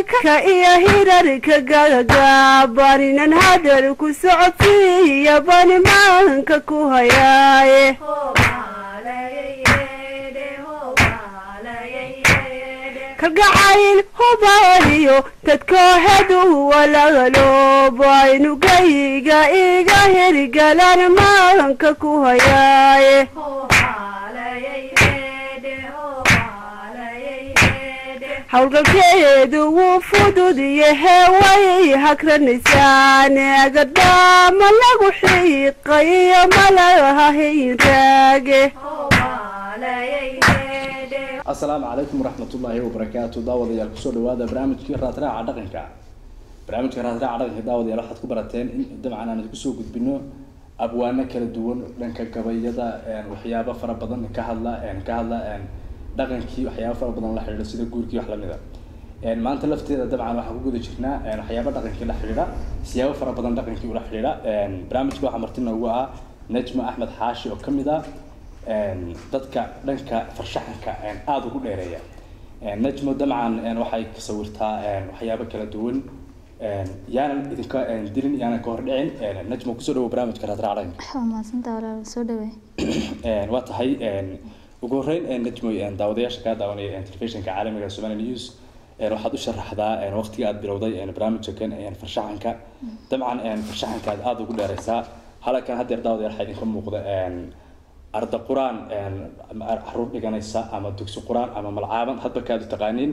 ka iyo hirarka gagabaninan hadal ku socodsiiya bani maanka ku hayaaye kalgacayl hubaaliyo dadkoohedu walaaloobaynu gayga iga hirgalan maanka ku hayaaye howlgalkeedu wuu fudud yahe way hagranaysaan agadhaama lagu xiiqayo malaha hinraage asalaamu calaykum waraxmatullaahi wabarakaatu daawadayaal kusoo dhawaada barnaamijkii raadraaca dhaqanka barnaamijka raadraaca dhaqanka daawadayaal waxaad ku barateen in dabcan aan kusoo gudbino abwaano kala duwan dhanka gabayada waxyaabo fara badan ka hadla ka hadla dhaqankii waxyaabo fara badan la xidhiidha sida guurkii wax lamida maanta lafteeda dabcan waxaan ku guda jirnaa waxyaabo dhaqankii la xidhiidha siyaabo fara badan dhaqankii ula xidhiidha barnaamijka waxaa marti noogu ah najma axmed xaashi oo kamid ah dadka dhanka farshaxanka aada ugu dheereeya najmo dabcan waxay sawirtaa waxyaabo kala duwan yaanan idinka dilin yaanan ka hordhicin najmo kusoo dhawo barnaamijka raadraac dhaqanka waa mahadsantaa walaal soo dhawey waa tahay ugu horreyn najmo daawadayaasha kaa daawanaya telefishinka caalamiga somali news waxaad u sharaxdaa waqtiga aad bilowday barnaamijka kan farshaxanka dabcan farshaxanka aad aada ugu dheereysaa halkan haddeer daawadayaal waxaa idinka muuqda arda qur-aan caruur dhiganaysa ama dugsi qur-aan ama malcaaban hadba kaad u taqaaniin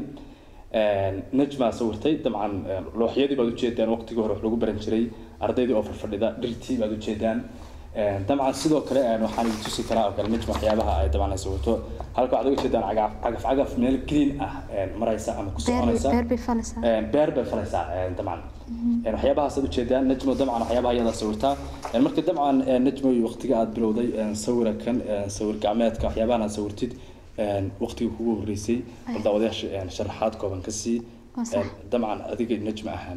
najmaa sawirtay dabcan looxyadii baad ujeedaan waqtigii hore wax lagu baran jiray ardaydii oo farfadhida dhirtii baad ujeedaan dabcan sidoo kale waxaan idin tusi karaa oo kale najma waxyaabaha ay dabcan ay sawirto halka waxaad uga jeedaan cagaf cagaf cagaf meel green ah maraysa ama ku soconaysa beer bay falaysaa beer bay falaysaa dabcan waxyaabahaas aad ujeedaan najmo dabcan waxyaabaha iyadaa sawirtaa marka dabcan najmo waqtiga aad bilowday sawira kan sawir gacmeedka waxyaabahan aad sawirtid waqtigii kugu horreysay bal daawadayaasha sharaxaad kooban ka sii dabcan adiga najma ahaan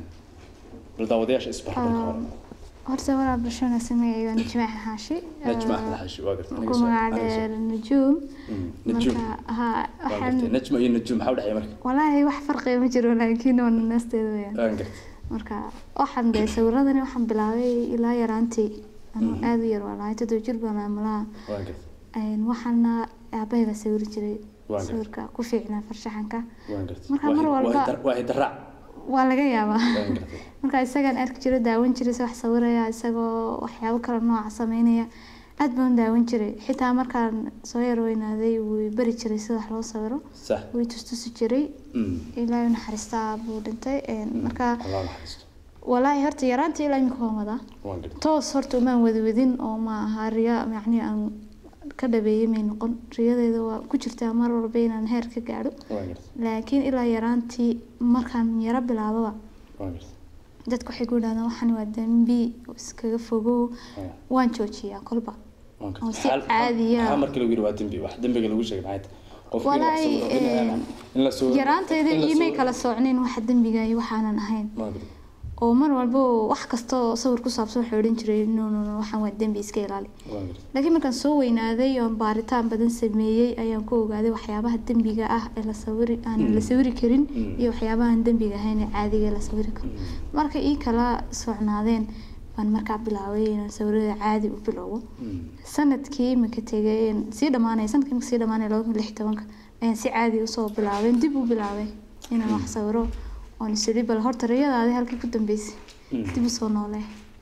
bal daawadayaasha isbarbarka hore horta walaal bulsho wanaagsan magacayga waa najma axmed xaashi najma axmed xaashi waa gartay ku magac dheer najuum najuum marka ha waa waxaan gartay najma iyo najuum maxaa u dhexeeya marka walaahi wax farqiga ma jiro laakiin waa naasteeda weyaan waan gartay marka waxaan dee sawiradani waxaan bilaabay ilaa yaraantii anuu aada u yar waa lahay toddoba jir baan amalaha waan gartay waxaana aabahayga sawiri jiray Waa gartay. sawirka ku fiicnaa farshaxanka waan gartay Marka Waa mar hid- waa walba- hidar- waa hidaraac waa laga yaabaa waan gartay marka isagaan arki jiro daawan jiray se wax sawiraya isagoo waxyaabo kale nooca sameynaya aad baan u daawan jiray xitaa markaan soo yar weynaaday wuu bari jiray sida wax loo sawiro sax wuu tustusi jiray Mm. ilaahay u naxariistaa buu dhintay marka allah naxariisto walaahi horta yaraanta ilaa imika waan wadaa waan gartay toos horta umaan wadwadin oo ma aha riya yacni aan ka dhabeeyay may noqon riyadeeda waa ku jirtaa mar walba inaan heer ka gaadho waan gartay laakiin ilaa yaraantii markaan yaro bilaababa waan gartay dadku waxay ku yidhahdaan waxani waa dembi iskaga fogow Ah. waan joojiyaa kolba waan oo gartay si Xal- caadiya. maxaa marka lagu yidhi waa dembi wax dembiga lagu sheegay maxay tahay qofkii wax Walaahi, sawiro in aan- in la sawiro yaraantayda in la iimay sawiro- kala soocnin waxa dembiga iyo waxaanan ahayn waan gartay oo mar walba wax kasta oo sawir ku saabsan waxay odhan jiray no no no waxaan waa dembi iska ilaali waan gartay laakiin markaan soo weynaaday oo baaritaan badan sameeyey ayaan ku ogaaday waxyaabaha dembiga ah ee la sawiri aan la sawiri karin Mm. iyo waxyaabahan dembiga ahayn ee caadiga ee la sawiri karo marka ii kala socnaadeen baan markaa bilaabay inaan sawirada caadi u bilowgo Mm. sanadkii imika tegay een sii dhamaanay sanadkii imika sii dhamaanay laba kun lix iyo tobanka ayaan si caadi usoo bilaabay dib u bilaabay inaan wax sawiro oon isiri bal horta riyadaadi halkii ku dambeysay Mm. dib usoo noolee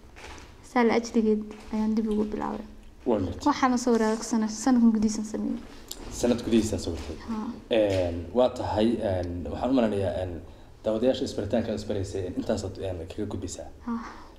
saa la ajligeed ayaan dib ugu bilaabay waan gartay waxaana soo waraag sana sanadkan gudihiisan sameeyey sanad gudihiisa sawirtay Haa. Een, waa tahay een, waxaan u malanayaa een, daawadayaasha isbaritaanka aad isbaraysay een, intaasaad een, kaga gudbaysaa Haa.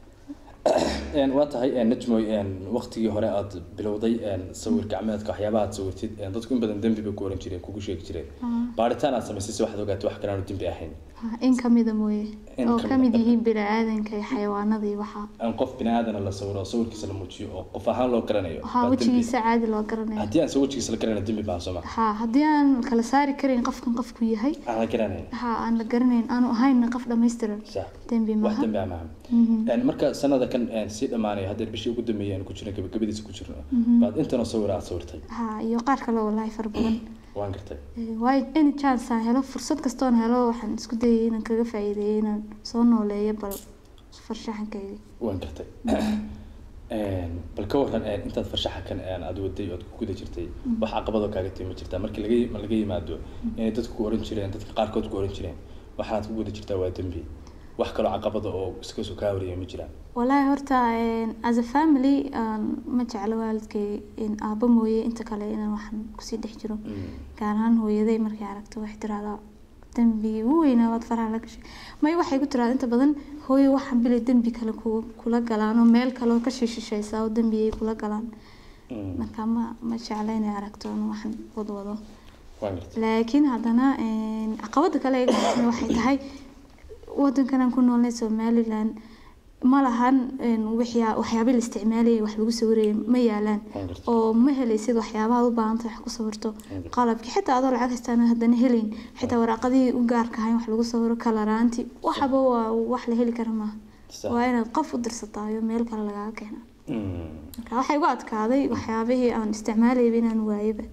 Een, waa tahay een, najmoy een, waqtigii hore aad bilowday een, sawir gacmeedka waxyaabaha aad sawirtid een, dadku in badan dembi bay ku oran jireen kugu sheegi jireen baaritaan aad samaysay si waxaad ogaatay wax kale aanu dembi ahayn Haa, in kamida mooye In oo kamid kamid ah. yihiin bini-aadanka iyo xayawaanada iyo waxaa aan qof bini aadana la sawiro oo sawirkiisa la muujiyo oo qof ahaan loo garanayo waxaa baa dembi. wejigiisa caadi loo garanaya haddii aan se wejigiisa la garanayn dembi baan sooma haa haddii aan kala saari karin qofkan qofku yahay aan la garanayn haa aan la garanayn aanu ahayn qof dhammaystiran sax dembi wax maaha dembi ah maaha Een, marka sanada kan een, sii dhamaanaya haddeer bishii ugu dambeeyay aan ku jirno gabagabadiisa ku jirno baad intanoo sawir aad sawirtay haa iyo qaar kale wallaahi fara badan waan gartay Ee, waayo any chance aan helo fursad kastoon helo waxaan isku dayay inaan kaga faa'iideeyo inaan soo nooleeyo bal farshaxankayga waan gartay Een, bal ka waran een, intaad farshaxankan een, aad waday ood ku guda jirtay wax caqabadoo kaaga timi jirtaa markii laga ma laga yimaado inay dadku ku oran jireen dadka qaarkood ku oran jireen waxaad ku guda jirtaa waa dembi wax kaloo caqabada oo iska soo kaa wariyay ma jiraan walaahi horta een, as a family aan ma jeclo waalidkay in aabba mooye inta kale inaan waxaan kusii dhex jiro gaar ahaan hooyaday markay aragto waxay tiraahdaa dembigii ugu weynaa waad faraha la gashay may waxay ku tiraahdaa inta badan hooyo waxaan bilay dembi kale ku- kula galaan oo meel kale oo ka shishishaysa oo dembi ay kula galaan marka ma ma jecla inay aragto in waxaan wadwado waan gartay laakiin haddana een, caqabada kale ee gaarsiin waxay tahay wadankan aan ku noolnay somaliland ma lahan een, waxyaa- waxyaabo la isticmaalayay wax lagu sawirayay ma yaalaan Waan gartay. oo ma helaysid waxyaabaha aad u baahantay wax ku sawirto qalabki xitaa adoo lacag haystaan haddana helayn xitaa waraaqadihii u gaarka ahayn wax lagu sawiro kalaraanti waxaba waa wax la heli kara maaha Sax. waa inaad qof u dirsataayo meel kale lagaga keena Mm. marka waxay igu adkaaday waxyaabihii aan isticmaalayba inaan waayaba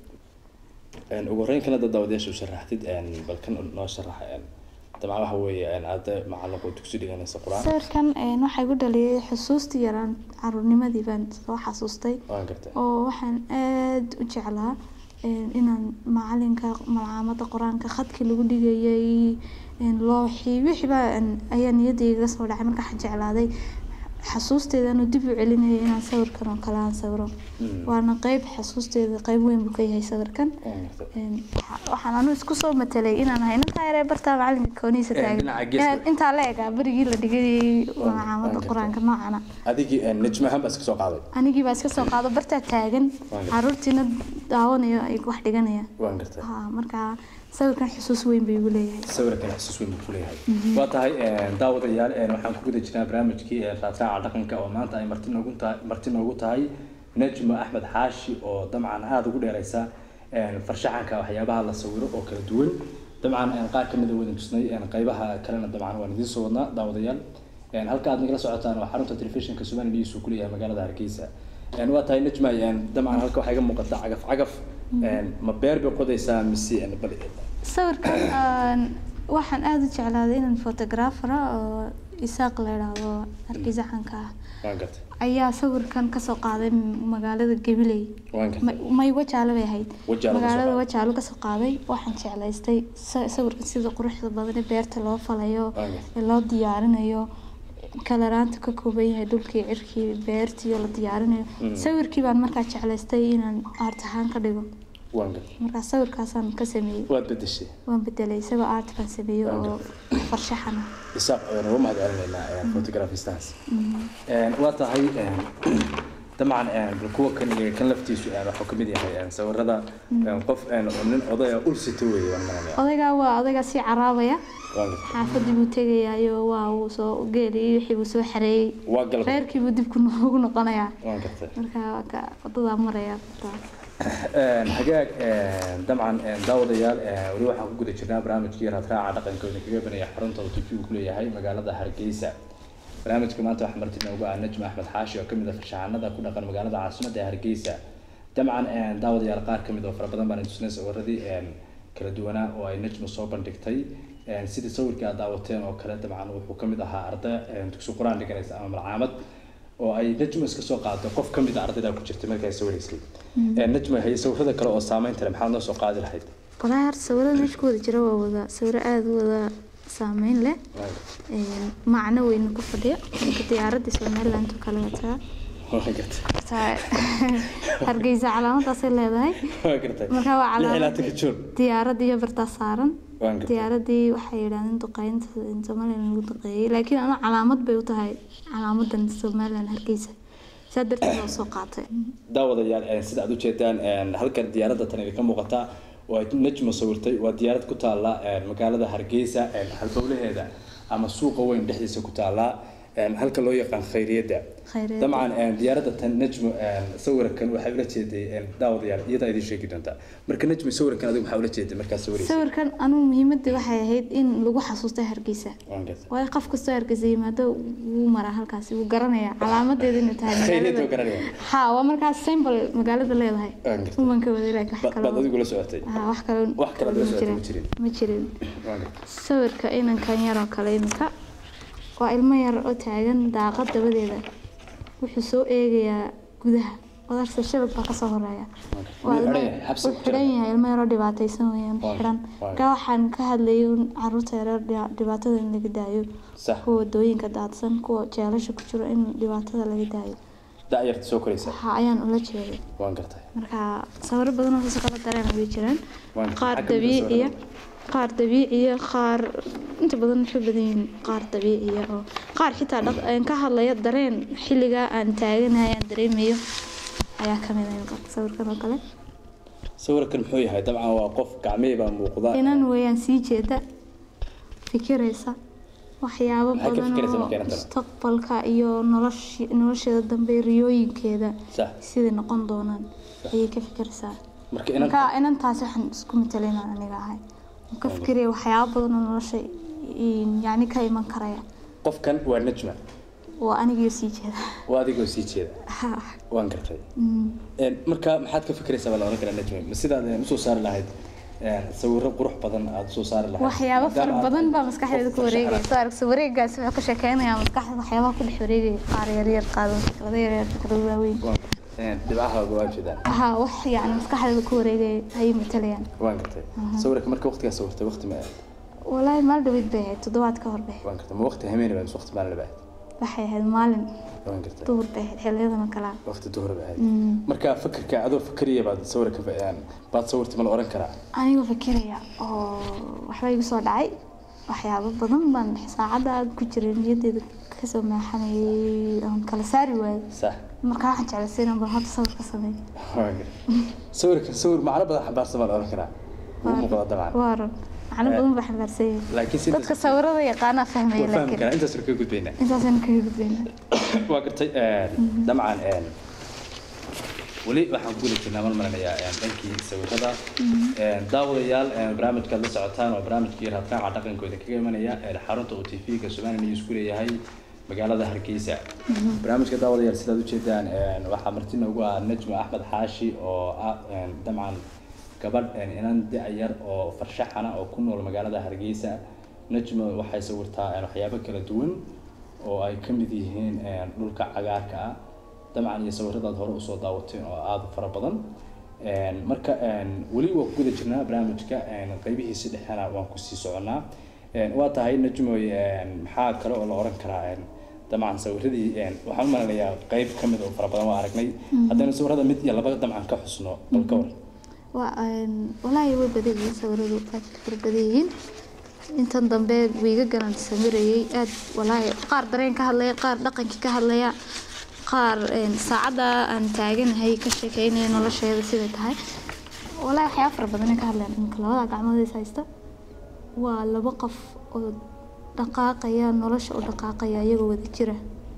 Een, ugu horreyn kana dad daawadayaasha u sharaxtid een, bal kan noo sharaxa een, dabcan waxa weeye een, arday macallinka oo dugsi dhiganaysa qur-aan sawirkan een, waxaa igu dhaliyay xusuustii yaraan caruurnimadii baan soo xasuustay waan gartay oo waxaan aada u jeclaa een, inaan macalinka malcaamada qur-aanka khadkii lagu dhigayay een, looxii wixiiba een, ayaa niyadayga soo dhacay marka waxaan jeclaaday xasuusteedanu dib u celinayay inaan sawirkan oo kale aan sawiro Mm. waana qeyb xasuusteeda qeyb weyn buu ka yahay sawirkan waan gartay Een, waxa- waxaan anu isku soo matelay inaan ahay ninkaa yaree bartaa macalinka koonihiisa Een, taagan dhinaca geeska. Inaan intaa la egaa berigii la dhigayay waan macaamada gartay. qur-aanka noocana adigii een, najma ahaan baa iska soo qaaday anigii baa iska soo qaado bartaa taagan Waan gartay. caruurtiina daawanayo ay wax dhiganaya waan gartay ha marka sawirkan xusuus weyn bay igu leeyahay sawirkan xusuus weyn buu ku leeyahay waa tahay een, daawadayaal een, waxaan ku guda jirnaa barnaamijkii ee raadraaca dhaqanka oo maanta ay marti noogu tahay marti noogu tahay najma axmed xaashi oo dabcan aada ugu dheereysa een, farshaxanka waxyaabaha la sawiro oo kala duwan dabcan een, qaar kamid a wadan tusnay een, qaybaha kalena dabcan waan idiin soo wadnaa daawadayaal een, halka aad nagala socotaan waa xarunta telefishinka somali news uu ku leeyahay magaalada hargeysa een, waa tahay najma een, dabcan halka waxaa iga muuqata cagaf cagaf een, ma beer bay qodaysaa mise een, bal sawirkan aan- waxaan aada u jeclaaday inaan photographer ah oo isaaq la idhaahdo hargeysa caanka ah waan gartay ayaa sawirkan kasoo qaaday magaalada gabiley waan gartay Ma- may wajaale bay ahayd Wajaale kasoo magaalada qaaday. wajaale kasoo qaaday waxaan jeclaystay sa- sawirkan sida quruxda badan ee beerta loo falayo Waayo. ee loo diyaarinayo kalaraanta ka kooban yahay dhulkii cirkii beertii oo la diyaarinayo Mm. sawirkii baan markaa jeclaystay inaan art ahaan ka dhigo waan gartay markaa sawirkaasaan ka sameeyey waad bedeshay waan bedelay isagoo art baan sameeyey oo farshaxan ah isaaq ayaan uga mahad celinaynaa photographistahaas waa tahay een, dabcan een, bal kuwa kan iyo kan laftiisu een, waxuu kamid yahay een, sawirada een, qof een, oo nin odaya ul sito weeye waan maranaya odaygaa waa odaygaa sii caraabaya waan gartay xaafadii buu tegayaayo waa uu soo geeliyey wixii buu soo xareeyey waa galab reerkii buu dib ku no- ugu noqonayaa waan gartay marka waa ka wadadaa maraya Een, hagaag een, dabcan een, daawadayaal een, weli waxaan ku guda jirnaa barnaamijkii raadraaca dhaqankooda kaga banaya xarunta tv uu ku leeyahay magaalada hargeysa barnaamijka maanta waxaa marti noogu ah najma axmed xaashi oo kamid ah farshaxanada ku dhaqan magaalada caasimadda ee hargeysa dabcan een, daawadayaal qaar kamid oo fara badan baan tusnay sawiradii een, kala duwanaa oo ay najma soo bandhigtay een, sidii sawirkii aad daawateen oo kale dabcan wuxuu kamid ahaa arday een, dugsi qur-aan dhiganaysa ama malcaamad oo ay najma iska soo qaado qof kamid a ardayda ku jirtay markay sawiraysay Ee, najma hay sawirada kale oo saameynta leh maxaad noo soo qaadi lahayd walaahi horta sawirada meesha ku wada jira waa wada sawiro aada u wada saameyn leh Een, macno weyna ku fadhiya marka diyaaradda somaliland oo kale wataa waa gartay Horta, hargeysa calaamadaasay leedahay waa gartay marka waa lix ilaa calaamad tanka joog diyaaradda iyo bartaa saaran waan gartay diyaaradii waxay yidhahdeen duqeynta in somaliland lagu duqeeyey laakiin ana calaamad bay u tahay calaamadan somaliland hargeysa saa darteed oo soo qaatay daawadayaal ee, sida aad ujeedaan een, halkan diyaaradda tan idinka muuqata oo ay najma sawirtay waa diyaarad ku taala een, magaalada hargeysa een, halbowlaheeda ama suuqa weyn dhexdiisa ku taala een, halka loo yaqaan khayriyadda Khayriyadda. dabcan een, diyaaradda tan najmo een, sawirkan waxay ula jeeday een, daawadayaal iyadaa idin sheegi doontaa marka najmo sawirkan adigu maxaa ula jeeday markaa sawiraysa sawirkan anugu muhiimadii waxay ahayd in lagu xasuusto hargeysa waan gartay waayo qof kastoo hargeysa yimaado wuu maraa halkaasi wuu garanayaa calaamadeeda inay tahay khayriyadda waa magaalada garanaya ha waa markaas symbol magaalada leedahay Waan gartay. uman ka waday laakiin wax Ba- kale baad adigu la socotay ha wax kale Wax kale la ma socotay jirin. ma jirin. ma jirin waan gartay sawirka inankan yaroo kale iminka waa ilmo yar oo taagan daaqad dabadeeda wuxuu soo eegayaa gudaha wadarta shabag baa kasoo horeeya waa Wuu ilmo xidhan yahay, xabsi wuu ku xidhan jira. yahay ilmo yaroo dhibaataysan weeyaan Waa- xidhan waa- ka waxaan ka hadlayay un caruurta yaryar dhia- dhibaatada in laga daayo sax kuwa wadooyinka daadsan kuwa jeelasha ku jiro in dhibaatada laga daayo da'yarta soo koraysa waxa ayaan ula jeeday waan gartay marka sawiro badan oo kala dareen way jiraan Waan- qaar maxaa ka mid ah dabiiciya sawirada? qaar dabiiciya qaar inta badan waxay badan yihiin qaar dabiiciya oo qaar xitaa dhaq- een ka hadlaya dareen xilligaa aan taaganahay aan dareemayo ayaa ka mid ah sawirkan oo kale sawirkan muxuu yahay dabcan waa qof gacmihii baa muuqda inan weeyaan sii jeeda fikiraysa waxyaabo Maxay ka badan fikiraysaa oo markay inantan? mustaqbalka iyo noloshi nolosheeda dambe riyooyinkeeda sax siday noqon doonaan ayay ka fikiraysaa marka inan marka inantaas waxaan isku matalayna aniga ahay waan ka fikiraya waxyaabo badan oo nolosha in- yacni ka iman karaya qofkan waa najma waa anigio sii jeeda waa adigoo sii jeeda waan gartay Een, marka maxaad ka fikiraysaa baa la oran karaa najma ma sidaad een, usoo saari lahayd een, sawiro qurux badan aad usoo saari lahayd waxyaabo fara Maadaama aad badan baa qof maskaxdeeda ku farshaxan wareegaya soo aragsa wareegaas wuxuu ka sheekeynayaa maskaxda waxyaabaha ku dhex wareegaya qaar yaryar qaado fikrado yaryar fikrado waaweyn waan gartay. Een, dhibcahaaga waa jeedaan ha wax yacni maskaxdeeda ku wareegaya ayay matalayaan waan gartay sawirka marka waqtigaa sawirtay waqti ma ahayd walaahi maal dhaweyd bay ahayd toddobaad ka hor bay ahayd waan gartay ma waqti hameen baa mise waqti maalin ba ahayd waxay ahayd maalin waan gartay duhur bay ahayd xiliyadan oo kalea waqti duhur ba ahayd marka fikirka adoo fikriya baad sawirka een, baad sawirtay ma la oran karaa anigoo fikiraya oo waxba igu soo dhacay waxyaabo badan baan saacadda ku jiray niyadeeda kasoo maaxanayay oon kala saari waayay sax marka waxaan jeclaysay inaan bal hadda sawir ka sameeyo waan gartay sawirka sawir macno badan xambaarsan baa la oran karaa wuu muuqdaa dabcan waa run macno badan baa xambaarsan yahay laakiin si dadka sawirada yaqaanaa fahmaya waa fahmi laakiin karaa intaas ka gudbaynaa intaasaan kaga gudbaynaa waa gartay dabcan een, weli waxaan ku guda jirnaa mal marinayaa een, dhankii sawirada Een, daawadayaal een, barnaamijkaad la socotaan waa barnaamijkii raadkaaca dhaqankooda kaga imanaya een, xarunta uu tv-ga somaliya news ku leeyahay magaalada hargeysa barnaamijka daawadayaal sidaad ujeedaan een, waxaa marti noogu ah najma axmed xaashi oo ah een, dabcan gabadh een, inan da-yar oo farshaxana oo ku nool magaalada hargeysa najma waxay sawirtaa een, waxyaabo kala duwan oo ay ka mid yihiin een, dhulka cagaarka ah dabcan iyo sawiradaad hore usoo daawateen oo aada u fara badan Een, marka een, weli waa ku guda jirnaa barnaamijka een, qeybihiisi dhexena waan kusii soconaa Een, waa tahay najmoy een, maxaa kale oo la oran karaa een, dabcan sawiradii een, waxaan u malinayaa qeyb ka mid oo fara badan waa aragnay haddana sawirada mid iyo laba dabcan ka xusno bal ka war waa een, walaahi way badan yihiin sawiradu aad fara badan yihiin intan dambe wiiga galan samirayay aad walaahi qaar dareen ka hadlaya qaar dhaqankii ka hadlaya qaar een, saacadda aan taaganahay ka sheekeynaya nolosheeda siday tahay walaahi waxyaaba fara badan ay ka hadlayaan iminka labada gacmood is haysta waa laba qof oo dhaqaaqaya nolosha u dhaqaaqaya iyagoo wada jira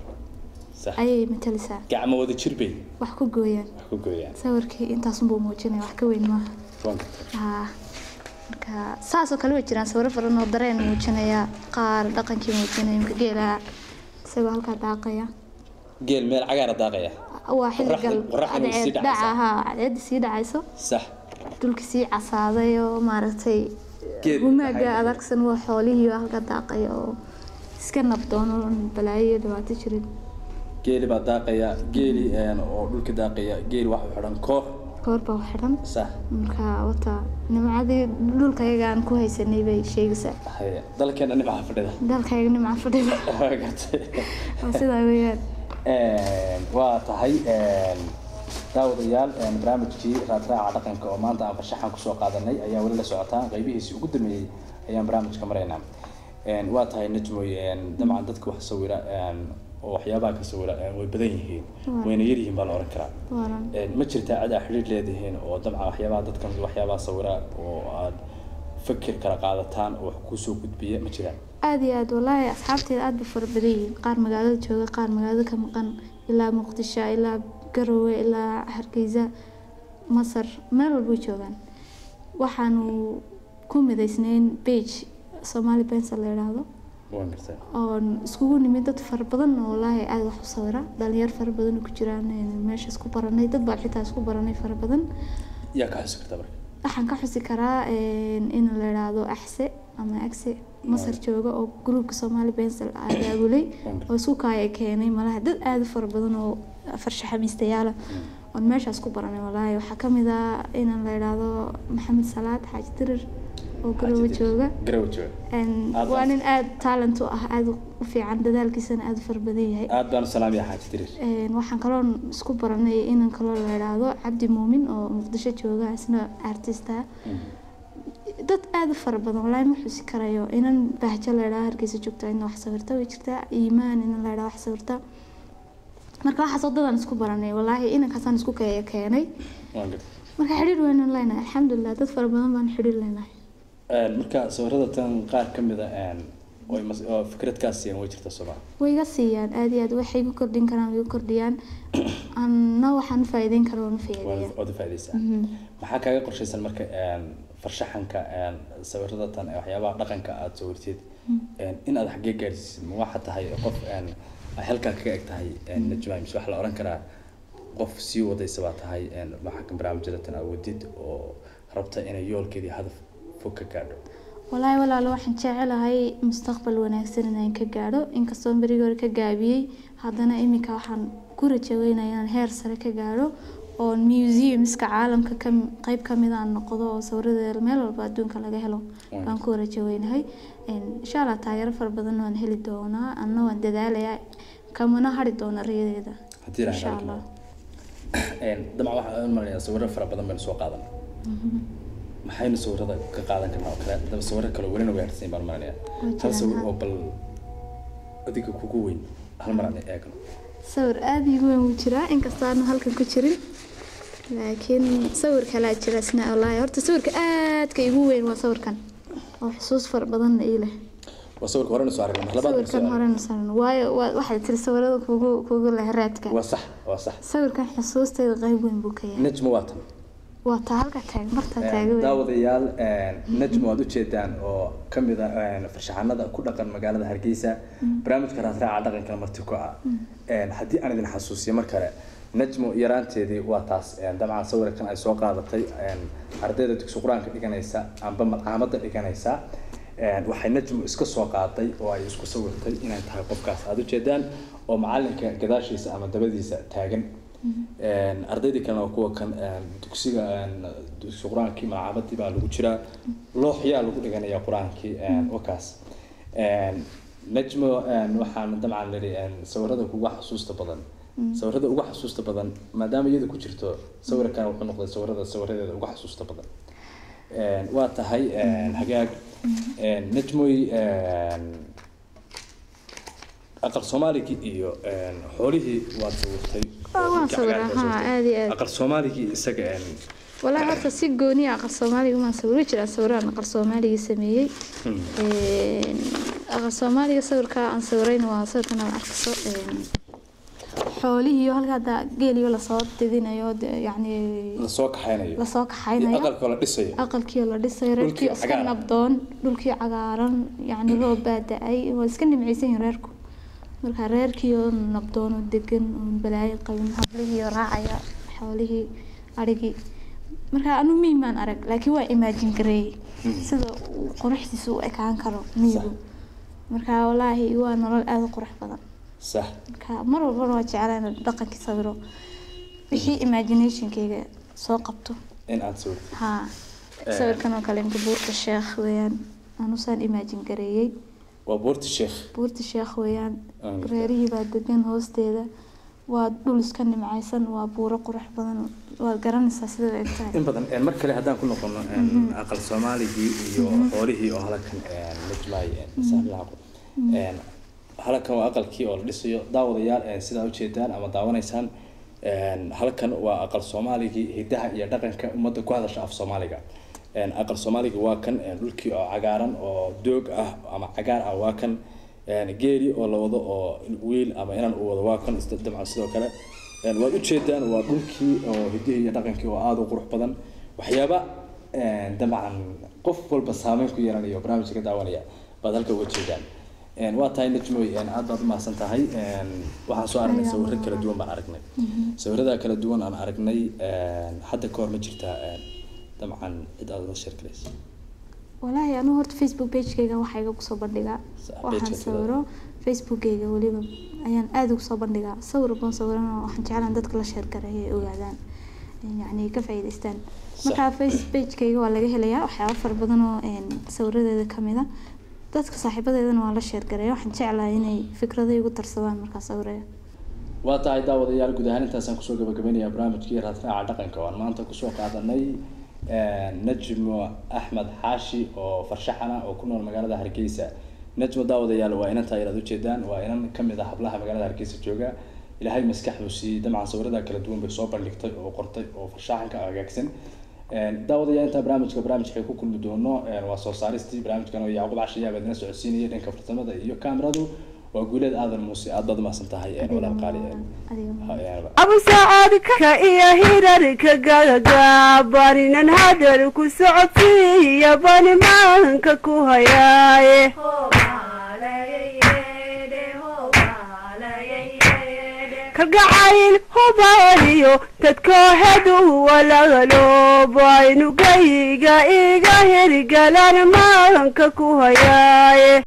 sax ayay matalisaa gacmo wada jir bay wax ku gooyaan wax ku gooyaan sawirkii intaasunbuu muujinaya wax ka weyn maaha waan gartay haa marka saasoo kale way jiraan sawiro badan oo dareen muujinaya qaar dhaqankii muujinaya imka geela isagoo halkaa daaqaya geel meel cagaara daaqaya waa xilli gal Qorraxda- qorraxda way sii cadceed dhacaysaa. dhaca haa cadceedda sii dhacayso sax dhulki sii casaaday oo maaragtay Geed humaaga maxay- adagsan waa xoolihii oo halka daaqaya oo iska nabdoon oo balaayo iyo dhibaato jirin geeli baa daaqaya geeli een, oo dhulka daaqaya geeli waxa u xidhan koox koor baa u xidhan sax marka wata nimcadii dhulka yaga aan ku haysanay bay sheegaysaa haye dalkeena dhinaca fadhida dalkayga nimca fadhida waa gartay waa sidaa weeyaan Een, waa tahay een, daawadayaal een, barnaamijkii raadraaca dhaqanka oo maanta aan farshaxan kusoo qaadanay ayaa weli la socotaa qaybihiisii ugu dambeeyey ayaan barnaamijka maraynaa Een, waa tahay najmoy een, dabcan dadka wax sawira een, oo waxyaabaha ka sawira een, way badan yihiin wayna yar yihiin baa la oran karaa waaran Een, ma jirtaa cid aa xidhiidh leedihiin oo dabcan waxyaabaha dadkan waxyaabaha sawira oo aad fikir kala qaadataan oo wax kusoo gudbiya ma jiraan aada iyo aada wallaahi asxaabteeda aada bay fara badan yihiin qaar magaalada jooga qaar magaalada ka maqan ilaa muqdisho ilaa garowe ilaa hargeysa masar meel walbay joogaan waxaanu ku midaysnayn bage soomaali bensal la yidhaahdo waan gartaa oon iskugu nimid dad fara badan oo wallaahi aada wax u sawira dhalinyaro fara badan oo ku jiraan een, meesha isku baranay dad baan xitaa isku baranay fara badan yaa ka xusi karta marka waxaan ka xusi karaa een, in la yidhaahdo axse ama agse masar jooga oo gruupka soomaali bensal abaabulay oo suukaaya keenay malaha dad aada u fara badan oo farshaxamiistayaala oon meeshaas ku baranay wallaahi waxaa ka mid ah inaan la yidhaahdo maxamed salaad xaaji dirir oo garowe jooga garowe jooga Een, Aad waa baan- nin aada talent u ah aada u fiican dadaalkiisana aada u fara badan yahay aad baan u salaamaya xaaji dirir Een, waxaan kaloo isku baranay inan kaloo la yidhaahdo cabdi muumin oo muqdisho jooga isna artista dad aada u fara badan wallaahi ma xusi karayo inan bahjo la yidhaahdo hargeysa joogta ina wax sawirta way jirtaa iimaan inan la yidhaahdo wax sawirta marka waxaas wadadaan isku baranay wallaahi inankaasaan isku ke- keenay waan gartaa marka xidhiir weynan leenahay alxamdulilah dad fara badan baan xidhiir leenahay Een, marka sawirada tan qaar ka mid a een, oo ay mas- oo fikrad kaa siiyaan way jirta sooma way iga siiyaan aada iyo aad waxay igu kordhin karaan way igu kordhiyaan anna waxaan u faa'iideyn kara waan u faa'iideeya waad u faaideysaa maxaa kaaga qorshaysan marka een, farshaxanka een, sawirada tan ee waxyaabaha dhaqanka aada sawirtid een, in aad xaggee gaadhsiisid ma waxaa tahay qof een, ay halkaa kaga eg tahay een, najma mise waxaa la oran karaa qof sii wadaysa baa tahay een, waxaa barnaamijyada tan awoodid oo rabta inay yoolkeedii hadaf fog ka gaadho walaahi walaalo waxaan jecelahay mustaqbal wanaagsan inaan ka gaadho inkastoo berigii hore ka gaabiyey haddana iminka waxaan ku rajaweynaya inaan heer sare ka gaadho oo museumska caalamka ka qeyb ka mid aan noqdo oo sawiradeeda meel walba adduunka laga helo baan ku rajaweynahay Een, insha allah taageero fara badan waan heli doonaa anna waan dadaalayaa kamana hari doona riyadeeda haddii insha ilahay allah dabcan waxaan u malaya sawiro fara badan baynu soo qaadan maxaynu sawirada ka qaadan karnaa oo kale daba sawiro kale welina way harsan baan malanaya Way hal jiraan, sawir ha. oo bal adiga kugu weyn hal mar aan eegno sawir aada iigu weyn wuu jiraa inkastoo aanu halkan ku jirin laakiin sawir kalaa jira isna wallaahi horta sawirka aadka iigu weyn waa sawirkan oo xusuus fara badanna ii leh waa sawirka horena soo aragnay mar labaad sawirkan horena saran waayo waa- waxay tiri sawirada kugu kugu leh raadka waa sax waa sax sawirkan xusuusteeda qayb weyn buu ka yahay najma waa tan waa taa halka taag martaa taaga weyn daawadayaal najma waad ujeedaan oo kamid ah farshaxanada ku dhaqan magaalada hargeysa barnaamijka raasraaca dhaqankana marti ku ah haddii aan idin xasuusiyo mar kale najmo yaraanteedii waa taas dabcan sawirkan ay soo qaadatay ardayda dugsi qur-aanka dhiganaysa amba malcaamada dhiganaysa waxay najmo iska soo qaaday oo ay isku sawirtay inay tahay qofkaas aada ujeedaan oo macalinka gadaashiisa ama dabadiisa taagan ardaydii kalena waa kuwa kan dugsiga dugsi qur-aankii malcaamadii baa lagu jiraa looxyaa lagu dhiganaya qur-aankii wakaas najmo waxaan dabcan nidhi sawirada kuga xasuusta badan sawirada uga xasuusta badan maadaama iyada ku jirto sawirkan wuxuu noqday sawirada sawiradeeda uga xasuusta badan waa tahay hagaag najmoy aqal soomaaligii iyo xoolihii waad sawirtay waan sawiraa haa aada iyo aad aqal soomaaligii isaga walaa horta si gooni ah aqal soomaaliga umaan sawiri jiraa sawiraan aqal soomaaliga sameeyey aqal soomaaliga sawirka aan sawirayna waa sawirkan aan arkayso xoolihii oo halka hadda geeliyo lasoo didinayo de- yacni lasoo kaxaynayo lasoo iyo kaxaynayo aqalkoo la dhisayo aqalkii la dhisayo reerkii Dhulkii iska cagaaran. nabdoon dhulkii cagaaran yacni loo baada-ay waa iska nimcaysan yihin reerku marka reerkii oo nabdoon oo degan oo balaayo qabin hablihii oo raacaya xoolihii arigii marka anu miimaan arag laakiin waa imaajin gareeyey sida uu quruxdiisa u ekaan karo miigu marka walaahi waa nolol aada u qurux badan sax marka mar walbana waa jeclaa inaan dhaqankii sawiro wixii imaginationkayga soo qabto in aad sawirtid haa sawirkan oo kale imka buurta sheekh weeyaan anusaan imagine gareeyey waa buurta sheekh buurta sheekh weeyaan Aan gartaa. reerihii baa degan hoosteeda waa dhul iska nimcaysan waa buuro qurux badan waad garanaysaa sida ay tahay in badan mar kale haddaan ku noqono aqal soomaaligii iyo xoolihii oo halkan najmaay saaxiibaha halkan waa aqalkii oo la dhisayo daawadayaal sidaa ujeedaan ama daawanaysaan halkan waa aqal soomaaligii hidaha iyo dhaqanka ummadda ku hadasha af soomaaliga een, aqal soomaaliga waa kan een, dhulkii oo cagaaran oo doog ah ama cagaar ah waa kan een, geeri oo la wado oo wiil ama inan uu wado waa kan isda- dabcan sidoo kale een, waad ujeedaan waa dhulkii oo hidihii iyo dhaqankii oo aada u qurux badan waxyaaba een, dabcan qof walba saameyn ku yeelanayo barnaamijka ka daawanaya baad halka uga jeedaan Een, waa tahay najmoy een, aad baad umahadsan tahay Een, waxaan soo aragnay sawiro kala duwan baan aragnay sawirada kala duwan aan aragnay een, hadda ka hor ma jirtaa een, dabcan cid aad la sheergalaysa walaahi anigu horta facebook pagekayga waxaa iga kusoo bandhigaa Sa- waxaan pageka sawiro facebookayga weliba ayaan aada ugu soo bandhigaa sawir baan sawirana waxaan jeclaan dadka la sheer gareeyo ay ogaadaan yacni ka faa'iidaystaan Sax. marka face pagekayga waa laga helayaa waxyaaba fara badan oo een, sawiradeeda kamid a dadka saaxiibadeedana waa la sheer gareeya waxaan jeclahay inay fikrado igu tarsadaan markaa sawiraya waa tahay daawadayaal guud ahaan intaasaan kusoo gabagabeynayaa barnaamijkii raadraaca dhaqanka oo aan maanta kusoo qaadanay najmo axmed xaashi oo farshaxana oo ku nool magaalada hargeysa najmo daawadayaal waa inantaa inaad ujeedaan waa inan kamid ah hablaha magaalada hargeysa jooga ilaahay maskaxdu siiyey dabcan sawirada kala duwan bay soo bandhigtay oo qortay oo farshaxanka hagaagsan daawadayaal intaa barnaamijka barnaamijka ku kulmi doono waa soo saaristii barnaamijkan oo yacquub cashiyaab idina socodsiinaya dhanka farsamada iyo kaamiradu waa guuleed aadan muuse aad baad umahadsan tahay walaal qaali adiga abu sacaadka iyo hirarka gagagabaninan hadal ku socodsiiya bani maanka ku hayaaye kalgacayl hubaaliyo dadkoohedu walaaloobaynu gayga iga hirgalan maanka ku hayaaye